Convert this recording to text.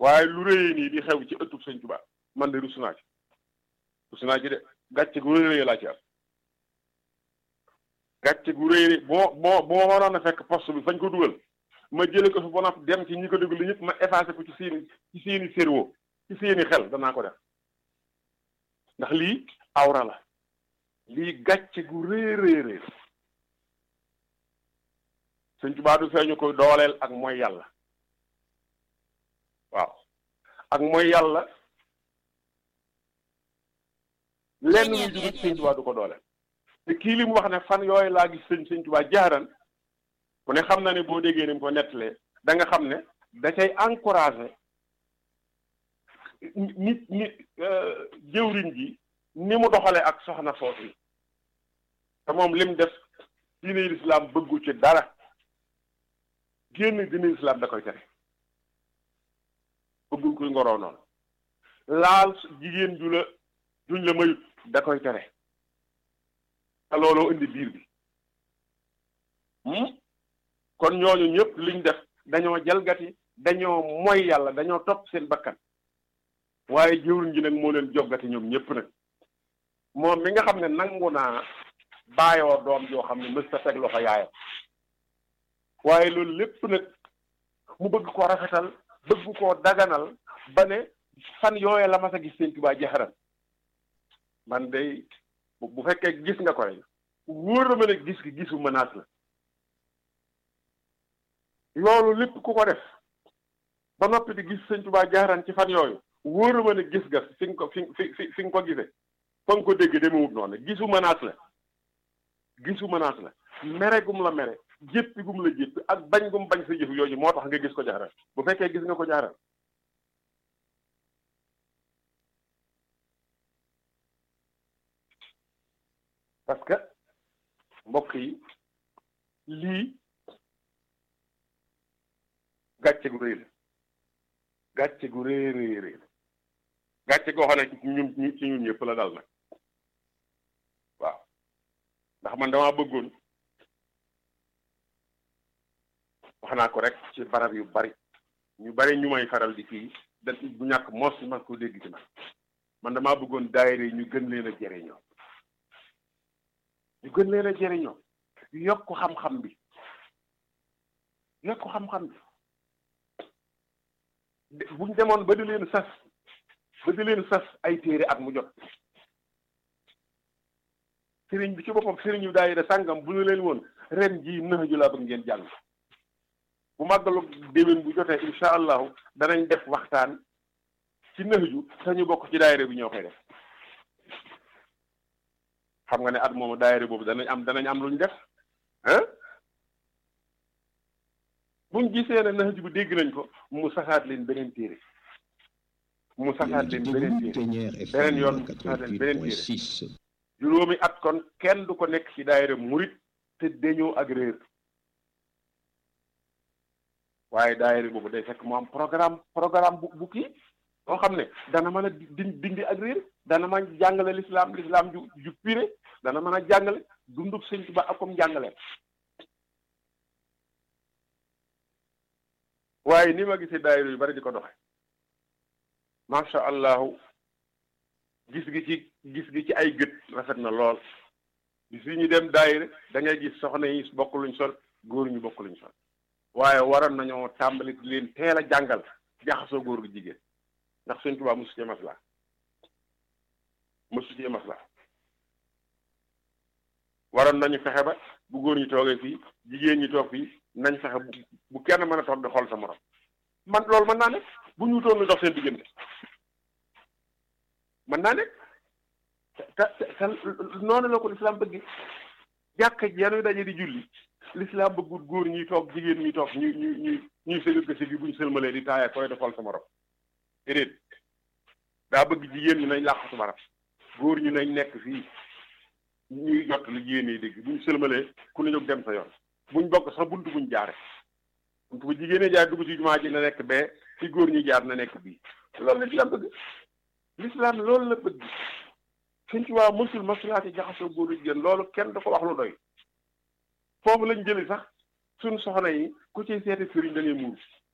waaye lu rëyee nii di xew ci ëttub sëñ Tuubaa man de rus naa ci rus naa ci de gàcce gu rëy laa ci am gàcce gu rëy boo boo boo waroon a fekk poste bi fañ ko dugal ma jële ko fi ba noppi dem ci ñi ko déglu ñëpp ma effacé ko ci seeni ci seeni cerveau ci seeni xel danaa ko def ndax lii awra la lii gàcce gu rëy rëy rëy sëñ Tuubaa du feeñu koy dooleel ak mooy yàlla waaw ak mooy yàlla lenn lu jóge ci sëñ Tuubaa du ko dooleel te kii li mu wax ne fan yooyu laa gis sëñ sëñ Tuubaa jaaran ku ne xam na ne boo déggee ni mu ko nettalee da nga xam ne da cay encouragé nit nit jëwriñ ji ni mu doxale ak soxna soos yi te moom lim def diine lislaam bëggu ci dara génn diine lislaam da koy tere bëggul kuy ngoroo noonu laal jigéen ju la juñ la mayut da koy tere te looloo indi biir bi kon ñooñu ñëpp liñ def dañoo jalgati dañoo moy yàlla dañoo topp seen bakkan waaye jëwriñ ji nag moo leen joggati ñoom ñëpp nag moom mi nga xam ne nangu naa baayoo doom joo xam ne mës ta teg loxo yaayam waaye loolu lépp nag mu bëgg ko rafetal bëgg koo daganal ba ne fan yooye la mas a gis seen Tuubaa jaxaran man day bu fekkee gis nga ko rek wóor na ma ne gis gi gisu menace la loolu lépp ku ko def ba noppi di gis sëñ Tuubaa jaaraan ci fan yooyu wóor na ma ne gis nga fi nga ko fi fi fi nga ko gisee fa nga ko dégg demewut noonu gisu menace la gisu menace la mere gum la mere jéppi gum la jéppi ak bañ gum bañ sa jëf yooyu moo tax nga gis ko jaaraan bu fekkee gis nga ko jaaraan parce que mbokk yi lii gàcce gu rëy la gàcce gu rëy rëy rëy la gàcce goo xam ne ci ñun ci ñun ñëpp la dal nag waaw ndax man damaa bëggoon wax naa ko rek ci barab yu bari ñu bari ñu may faral di fii da bu ñàkk mos man ko dégg ci man man damaa bëggoon daayira yi ñu gën leen a jëriñoo ñu gën leen a jëriñoo yokk xam-xam bi yokk xam-xam bi buñ demoon ba di leen sas ba di leen sas ay téere at mu jot sëriñ bi ci boppam sëriñ yu daayira sàngam bu ñu leen woon ren jii nëx ju laa bëgg ngeen jàng bu màggalu déwén bu jotee incha allahu danañ def waxtaan ci nëx ju te ñu bokk ci daayira bi ñoo koy def xam nga ne at moomu daayira boobu danañ am danañ am lu ñu def ah buñ gisee ne nax bu dégg nañ ko mu saxaat leen beneen téere mu saxaat leen beneen téere beneen yoon mu saxaat leen beneen téere juróomi at kon kenn du ko nekk ci daayira murit te dañoo ak réer waaye daayira boobu day fekk mu am programme programme bu bu kii boo xam ne dana mën a di dindi ak réer dana mën a jàngale lislaam lislaam ju ju pire dana mën a jàngale dundub sëñ Tuubaa ak comme jàngale waaye ni ma gisee daayira yu bari di ko doxe macha allahu gis gi ci gis gi ci ay gët rafet na lool bis yi ñu dem daayira da ngay gis soxna yi bokk luñ sol góor ñu bokk luñ sol waaye waroon nañoo tàmbali di leen teel a jàngal jaxasoo góor gi jigéen ndax sëñ Tuubaa mosu cee maslaa mosu cee maslaa waroon nañu fexe ba bu góor ñi toogee fii jigéen ñi toog fii nañ fexe bu kenn mën a toog di xool sa morom man loolu mën naa nekk bu ñu wutoon lu dox seen diggante mën naa nekk te te te noonu la ko lislaam bëgg jàkka ji yanuy daje di julli lislaam bëggut góor ñuy toog jigéen ñuy toog ñu ñu ñu ñuy sëgg ko sëgg bu ñu sëlmalee di taaya koy di xool sa morom déedéet daa bëgg jigéen ñi nañ làqatu barab góor ñi nañ nekk fii ñuy jot lu jigéen yi dégg buñ sëlmalee ku ne jóg dem sa yoon buñ bokk sax buntu buñ jaare buntu bu jigéen jaar dugg ci jumaa ji na nekk bee fi góor ñi jaar na nekk bii loolu lislaam bëgg lislaam loolu la bëgg suñ ci waa mësul masulaati jaxasoo góor jigéen loolu kenn du ko wax lu doy foofu lañ jëli sax suñ soxna yi ku ci seeti sëriñ da ngay muuru